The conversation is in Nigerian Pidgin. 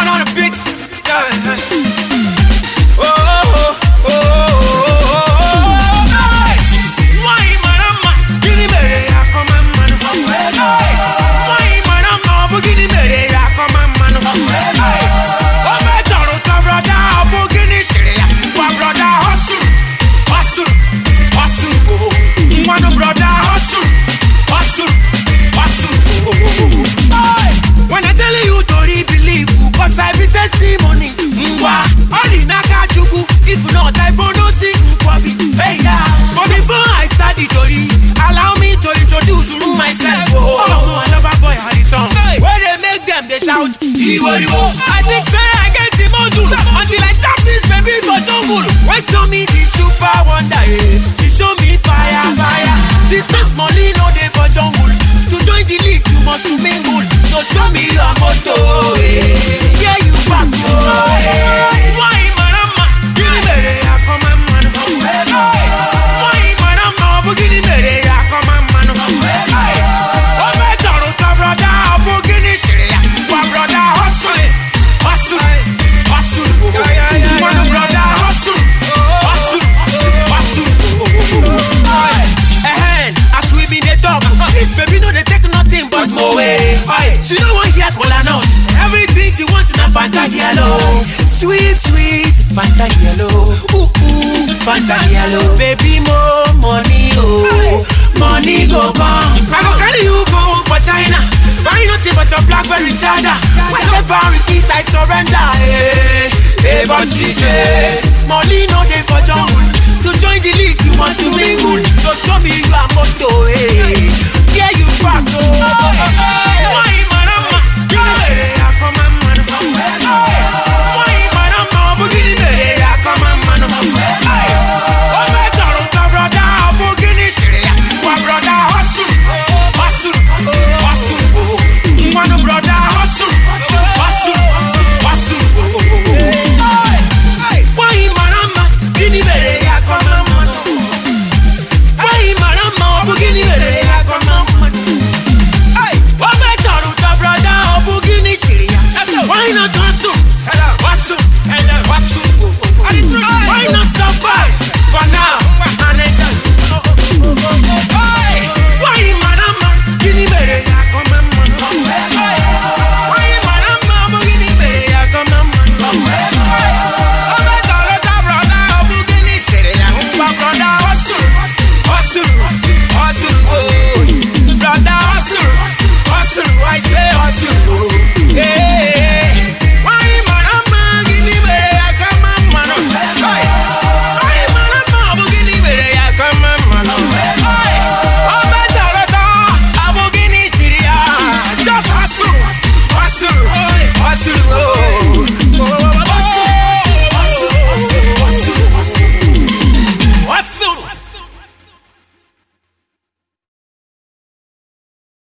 on the beat. Yeah, yeah. Oh, oh, oh, oh, oh, oh, oh, hey. Why, marama, gini mere ya koma manu. Hey. Why, marama, obu gini mere ya koma manu. Hey. Obe tọrọ tọ broda, obu gini siri ya. Wa broda hustle, hustle, hustle, oh. Mwanu broda hustle, hustle, hustle, oh, oh, oh. Hey. When I tell you to believe, cause I be testimony. Ngwa, only naka chukwu. If not, I for no sing nkwabi. Hey, yeah. But before I start the story, allow me to introduce myself. Oh, oh, I love a boy, how the song. Where they make them, they shout. Iwo, Iwo. I think say I get the module until I tap this baby for jungle. When show me the super wonder, eh. She show me fire, fire. She says money no day for jungle. To join the league, you must to mingle. So show me your motto, eh. Yeah, you back, yo. eh. Why, marama? Gini mere ya koma manu. Why, marama? Obu gini mere ya koma manu. Obe tọrọ tọ broda, obu gini siri ya. Wa broda hustle, hustle, hustle. One broda hustle, hustle, hustle. Ehen, as we been dey talk, this baby no dey take nothing but mowe. Aye, She no wan hear kola nut. Everything she want na Fanta yellow. Sweet, sweet Fanta yellow. Ooh, ooh, Fanta yellow. Baby, more money, oh. Money go come. I go carry you go for China. Buy nothing but your Blackberry charger. Whenever it is, I surrender. Hey, hey, but she say, Smally no dey for jungle. To join the league, you must to mingle. So show me you are